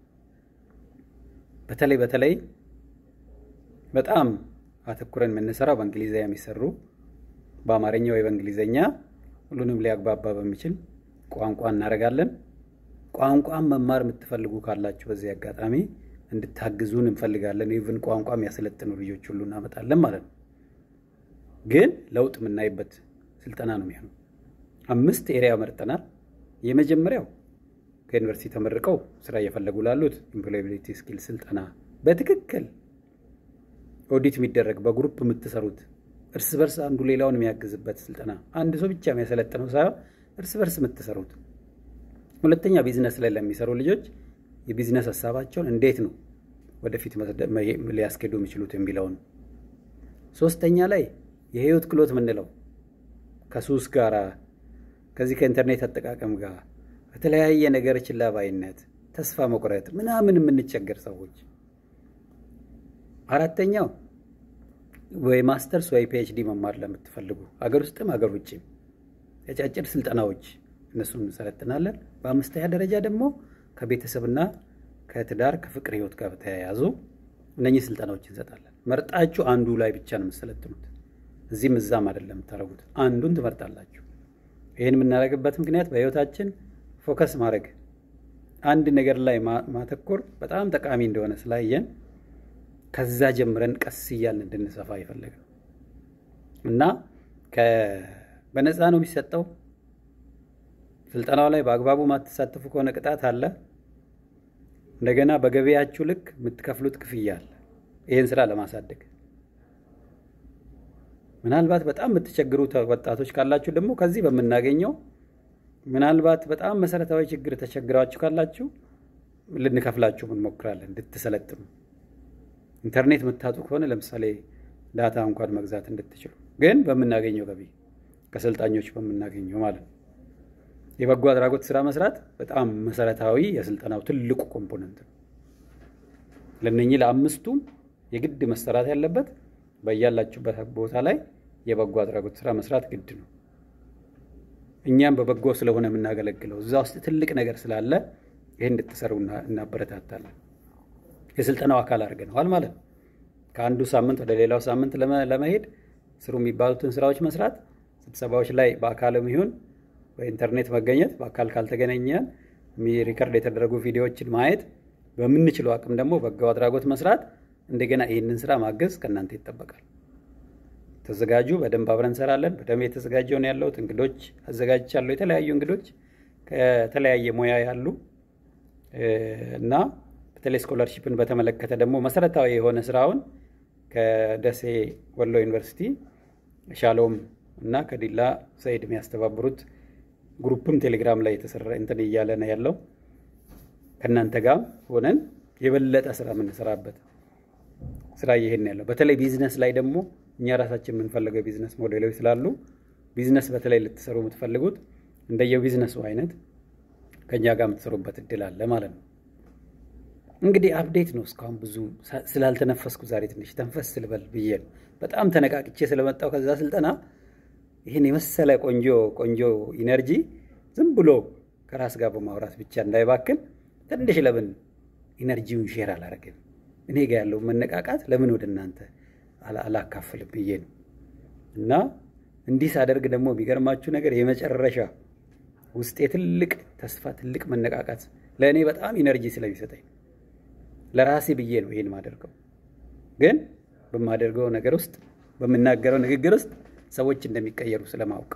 በተለይ በተለይ በጣም አተኩረን የምንሰራው በእንግሊዝኛ የሚሰሩ በአማርኛ ወይ በእንግሊዘኛ ሁሉንም ሊያግባባ በሚችል ቋንቋ እናደርጋለን። ቋንቋን መማር የምትፈልጉ ካላችሁ በዚህ አጋጣሚ እንድታግዙን እንፈልጋለን። ኢቭን ቋንቋ የሚያሰለጥኑ ልጆች ሁሉ እናመጣለን ማለት ነው። ግን ለውጥ የምናይበት ስልጠና ነው የሚሆነው። አምስት ኤሪያ መርጠናል። የመጀመሪያው ከዩኒቨርሲቲ ተመርቀው ስራ እየፈለጉ ላሉት ኢምፕሎያቢሊቲ ስኪል ስልጠና በትክክል ኦዲት የሚደረግ በግሩፕ የምትሰሩት እርስ በርስ አንዱ ሌላውን የሚያግዝበት ስልጠና፣ አንድ ሰው ብቻ የሚያሰለጥነው ሳይሆን እርስ በርስ የምትሰሩት። ሁለተኛ ቢዝነስ ላይ ለሚሰሩ ልጆች የቢዝነስ ሀሳባቸውን እንዴት ነው ወደፊት ሊያስኬዱ የሚችሉት የሚለውን። ሶስተኛ ላይ የህይወት ክህሎት የምንለው ከሱስ ጋራ ከዚህ ከኢንተርኔት አጠቃቀም ጋር ከተለያየ ነገር ችላ ባይነት፣ ተስፋ መቁረጥ ምናምን የምንቸገር ሰዎች አራተኛው ወይ ማስተርስ ወይ ፒኤችዲ መማር ለምትፈልጉ ሀገር ውስጥም ሀገር ውጭም አጫጭር ስልጠናዎች እነሱን እንሰለጥናለን። በአምስተኛ ደረጃ ደግሞ ከቤተሰብና ከትዳር ከፍቅር ህይወት ጋር በተያያዙ እነኚህ ስልጠናዎች እንሰጣለን። መርጣችሁ አንዱ ላይ ብቻ ነው የምትሰለጥኑት። እዚህም እዛም አይደለም የምታደርጉት፣ አንዱን ትመርጣላችሁ። ይህን የምናደርግበት ምክንያት በህይወታችን ፎከስ ማድረግ አንድ ነገር ላይ ማተኮር በጣም ጠቃሚ እንደሆነ ስላየን ከዛ ጀምረን ቀስ እያልን እንድንሰፋ የፈለግ ነው እና በነፃ ነው የሚሰጠው። ስልጠናው ላይ በአግባቡ ማትሳተፉ ከሆነ ቅጣት አለ። እንደገና በገበያችሁ ልክ የምትከፍሉት ክፍያ አለ። ይህን ስራ ለማሳደግ ምናልባት በጣም የምትቸግሩ ወጣቶች ካላችሁ ደግሞ ከዚህ በምናገኘው ምናልባት በጣም መሰረታዊ ችግር ተቸግራችሁ ካላችሁ ልንከፍላችሁ እንሞክራለን እንድትሰለጥኑ። ኢንተርኔት የምታጡ ከሆነ ለምሳሌ ዳታ እንኳን መግዛት እንድትችሉ፣ ግን በምናገኘው ገቢ ከሰልጣኞች በምናገኘው ማለት ነው። የበጎ አድራጎት ስራ መስራት በጣም መሰረታዊ የስልጠናው ትልቁ ኮምፖነንት ነው። ለነኚህ ለአምስቱም የግድ መሰራት ያለበት በያላችሁበት ቦታ ላይ የበጎ አድራጎት ስራ መስራት ግድ ነው። እኛም በበጎ ስለሆነ የምናገለግለው እዛ ውስጥ ትልቅ ነገር ስላለ ይህን እንድትሰሩ እናበረታታለን። የስልጠናው አካል አድርገነዋል ማለት ነው። ከአንዱ ሳምንት ወደ ሌላው ሳምንት ለመሄድ ስሩ የሚባሉትን ስራዎች መስራት፣ ስብሰባዎች ላይ በአካልም ይሁን በኢንተርኔት መገኘት፣ በአካል ካልተገናኘን ሪከርድ የተደረጉ ቪዲዮዎችን ማየት፣ በምንችለው አቅም ደግሞ በጎ አድራጎት መስራት፣ እንደገና ይህንን ስራ ማገዝ ከእናንተ ይጠበቃል። ተዘጋጁ። በደንብ አብረን እንሰራለን። በደንብ የተዘጋጀውን ያለሁት እንግዶች አዘጋጅቻለሁ። የተለያዩ እንግዶች ከተለያየ ሙያ ያሉ እና በተለይ ስኮላርሺፕን በተመለከተ ደግሞ መሰረታዊ የሆነ ስራውን ከደሴ ወሎ ዩኒቨርሲቲ ሻሎም እና ከዲላ ሰይድ የሚያስተባብሩት ግሩፕም ቴሌግራም ላይ የተሰራ እንትን እያለ ነው ያለው። ከእናንተ ጋር ሆነን የበለጠ ስራ የምንሰራበት ስራ ይሄን ያለው በተለይ ቢዝነስ ላይ ደግሞ እኛ ራሳችን የምንፈልገው ቢዝነስ ሞዴሎች ስላሉ ቢዝነስ በተለይ ልትሰሩ የምትፈልጉት እንደየ ቢዝነሱ አይነት ከእኛ ጋር የምትሰሩበት እድል አለ ማለት ነው። እንግዲህ አፕዴት ነው። እስካሁን ብዙ ስላልተነፈስኩ ዛሬ ትንሽ ተንፈስ ስልበል ብዬ ነው። በጣም ተነቃቅቼ ስለመጣው ከዛ ስልጠና ይህን የመሰለ ቆንጆ ቆንጆ ኢነርጂ ዝም ብሎ ከራስ ጋር በማውራት ብቻ እንዳይባክን ትንሽ ለምን ኢነርጂውን ሼር አላረግም? እኔ ጋ ያለው መነቃቃት ለምን ወደ እናንተ አላካፍልም ብዬ ነው። እና እንዲህ ሳደርግ ደግሞ የሚገርማችሁ ነገር የመጨረሻ ውስጤ ትልቅ ተስፋ፣ ትልቅ መነቃቃት ለእኔ በጣም ኢነርጂ ስለሚሰጠኝ ለራሴ ብዬ ነው ይህን ማደርገው። ግን በማደርገው ነገር ውስጥ በምናገረው ንግግር ውስጥ ሰዎች እንደሚቀየሩ ስለማወቅ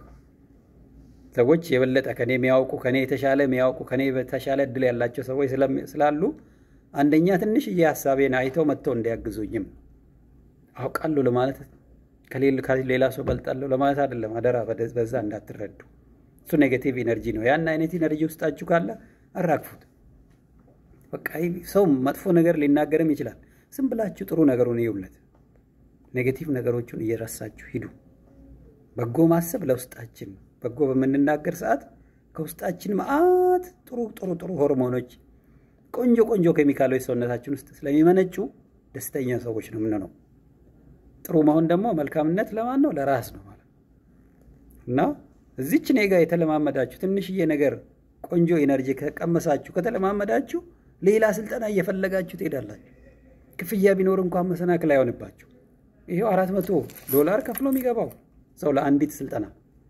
ሰዎች የበለጠ ከኔ የሚያውቁ ከኔ የተሻለ የሚያውቁ ከኔ የተሻለ እድል ያላቸው ሰዎች ስላሉ አንደኛ ትንሽዬ ሀሳቤን አይተው መጥተው እንዲያግዙኝም አውቃለሁ ለማለት ከሌላ ሰው በልጣለሁ ለማለት አይደለም። አደራ በዛ እንዳትረዱ። እሱ ኔጌቲቭ ኢነርጂ ነው። ያን አይነት ኢነርጂ ውስጣችሁ ካለ አራግፉት። በቃ ሰው መጥፎ ነገር ሊናገርም ይችላል። ዝም ብላችሁ ጥሩ ነገሩን ይውለት። ኔጌቲቭ ነገሮቹን እየረሳችሁ ሂዱ። በጎ ማሰብ ለውስጣችን ነው። በጎ በምንናገር ሰዓት ከውስጣችን መዓት ጥሩ ጥሩ ጥሩ ሆርሞኖች፣ ቆንጆ ቆንጆ ኬሚካሎች ሰውነታችን ውስጥ ስለሚመነጩ ደስተኛ ሰዎች ነው የምንሆነው። ጥሩ መሆን ደግሞ መልካምነት ለማን ነው? ለራስ ነው ማለት እና እዚች እኔ ጋር የተለማመዳችሁ ትንሽዬ ነገር ቆንጆ ኢነርጂ ከቀመሳችሁ ከተለማመዳችሁ ሌላ ስልጠና እየፈለጋችሁ ትሄዳላችሁ። ክፍያ ቢኖር እንኳን መሰናክል አይሆንባችሁ። ይሄው አራት መቶ ዶላር ከፍሎ የሚገባው ሰው ለአንዲት ስልጠና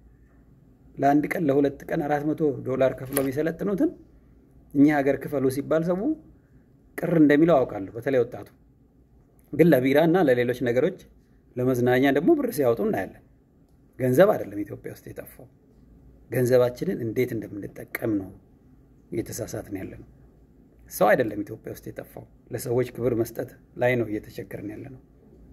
ለአንድ ቀን ለሁለት ቀን አራት መቶ ዶላር ከፍሎ የሚሰለጥኑትን እኛ ሀገር ክፈሉ ሲባል ሰው ቅር እንደሚለው አውቃለሁ። በተለይ ወጣቱ ግን ለቢራ እና ለሌሎች ነገሮች ለመዝናኛ ደግሞ ብር ሲያወጡ እናያለን። ገንዘብ አይደለም ኢትዮጵያ ውስጥ የጠፋው፣ ገንዘባችንን እንዴት እንደምንጠቀም ነው እየተሳሳትን ያለ ነው። ሰው አይደለም ኢትዮጵያ ውስጥ የጠፋው፣ ለሰዎች ክብር መስጠት ላይ ነው እየተቸገርን ያለ ነው።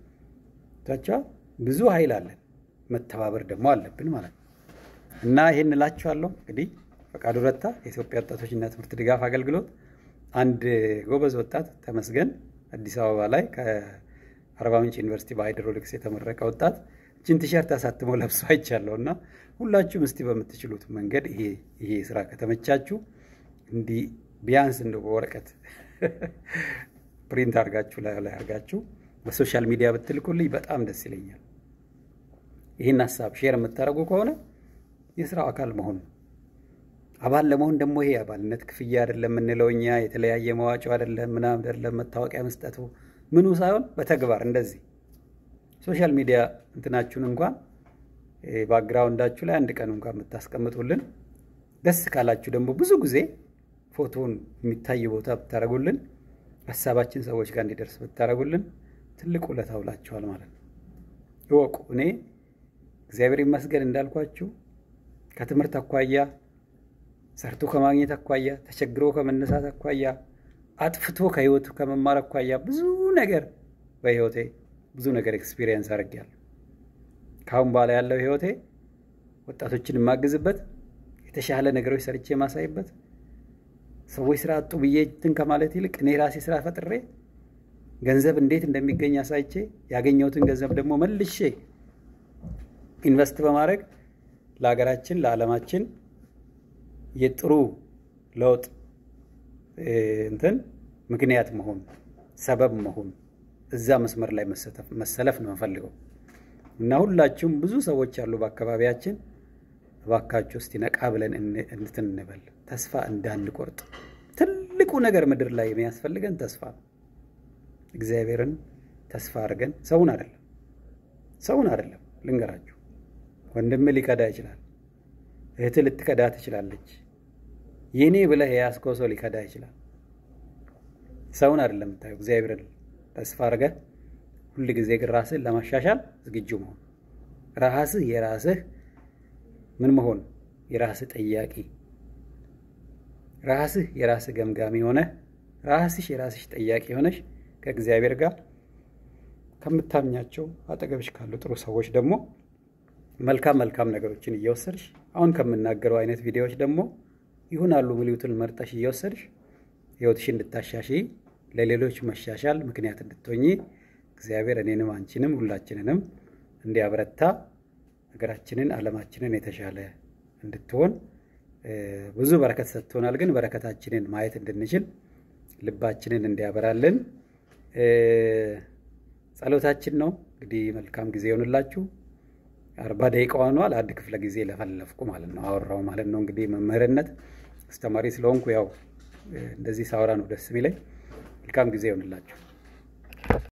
ታቻ ብዙ ኃይል አለን፣ መተባበር ደግሞ አለብን ማለት ነው። እና ይህን እላችኋለሁ። እንግዲህ ፈቃዱ ረታ የኢትዮጵያ ወጣቶችና ትምህርት ድጋፍ አገልግሎት አንድ ጎበዝ ወጣት ተመስገን አዲስ አበባ ላይ ከአርባ ምንጭ ዩኒቨርሲቲ በሃይድሮሊክስ የተመረቀ ወጣት እችን ቲሸርት አሳትሞ ለብሶ አይቻለሁ። እና ሁላችሁም እስቲ በምትችሉት መንገድ ይሄ ስራ ከተመቻችሁ እንዲህ ቢያንስ እንደ በወረቀት ፕሪንት አድርጋችሁ ላይ ላይ አድርጋችሁ በሶሻል ሚዲያ ብትልኩልኝ በጣም ደስ ይለኛል። ይህን ሀሳብ ሼር የምታደርጉ ከሆነ የስራው አካል መሆን ነው። አባል ለመሆን ደግሞ ይሄ አባልነት ክፍያ አይደለም የምንለው እኛ የተለያየ መዋጮ አይደለም ምናምን አይደለም መታወቂያ መስጠቱ ምኑ ሳይሆን በተግባር እንደዚህ ሶሻል ሚዲያ እንትናችሁን እንኳን ባክግራውንዳችሁ ላይ አንድ ቀን እንኳን የምታስቀምጡልን ደስ ካላችሁ ደግሞ ብዙ ጊዜ ፎቶውን የሚታይ ቦታ ብታደርጉልን ሀሳባችን ሰዎች ጋር እንዲደርስ ብታደርጉልን ትልቅ ውለታ ውላችኋል ማለት ነው። ይወቁ። እኔ እግዚአብሔር ይመስገን እንዳልኳችሁ ከትምህርት አኳያ ሰርቶ ከማግኘት አኳያ ተቸግሮ ከመነሳት አኳያ አጥፍቶ ከህይወቱ ከመማር አኳያ ብዙ ነገር በህይወቴ ብዙ ነገር ኤክስፒሪየንስ አድርጌያለሁ። ከአሁን በኋላ ያለው ህይወቴ ወጣቶችን የማግዝበት የተሻለ ነገሮች ሰርቼ የማሳይበት ሰዎች ስራ አጡ ብዬ እንትን ከማለት ይልቅ እኔ ራሴ ስራ ፈጥሬ ገንዘብ እንዴት እንደሚገኝ አሳይቼ ያገኘሁትን ገንዘብ ደግሞ መልሼ ኢንቨስት በማድረግ ለሀገራችን ለዓለማችን የጥሩ ለውጥ እንትን ምክንያት መሆን ሰበብ መሆን እዛ መስመር ላይ መሰለፍ ነው የምፈልገው እና ሁላችሁም ብዙ ሰዎች አሉ በአካባቢያችን። እባካችሁ እስቲ ነቃ ብለን እንትን እንበል፣ ተስፋ እንዳንቆርጥ። ትልቁ ነገር ምድር ላይ የሚያስፈልገን ተስፋ ነው። እግዚአብሔርን ተስፋ አድርገን ሰውን አይደለም ሰውን አይደለም። ልንገራችሁ፣ ወንድም ሊከዳ ይችላል። እህት ልትከዳ ትችላለች። የኔ ብለህ የያዝከው ሰው ሊከዳ ይችላል። ሰውን አይደለም የምታየው፣ እግዚአብሔርን ተስፋ አድርገህ ሁል ጊዜ ግን ራስህን ለማሻሻል ዝግጁ መሆን ራስህ የራስህ ምን መሆን የራስህ ጠያቂ ራስህ የራስህ ገምጋሚ ሆነ ራስሽ የራስሽ ጠያቂ ሆነሽ ከእግዚአብሔር ጋር ከምታምኛቸው አጠገብሽ ካሉ ጥሩ ሰዎች ደግሞ መልካም መልካም ነገሮችን እየወሰድሽ አሁን ከምናገረው አይነት ቪዲዮዎች ደግሞ ይሆናሉ ሚሉትን መርጠሽ እየወሰድሽ ህይወትሽ እንድታሻሺ ለሌሎች መሻሻል ምክንያት እንድትሆኚ እግዚአብሔር እኔንም አንቺንም ሁላችንንም እንዲያበረታ ሀገራችንን ዓለማችንን የተሻለ እንድትሆን ብዙ በረከት ሰጥቶናል። ግን በረከታችንን ማየት እንድንችል ልባችንን እንዲያበራልን ጸሎታችን ነው። እንግዲህ መልካም ጊዜ ይሆንላችሁ። አርባ ደቂቃ ሆኗል። አንድ ክፍለ ጊዜ ለፈለፍኩ ማለት ነው አወራው ማለት ነው። እንግዲህ መምህርነት አስተማሪ ስለሆንኩ ያው እንደዚህ ሳወራ ነው ደስ የሚለኝ። መልካም ጊዜ ይሆንላችሁ።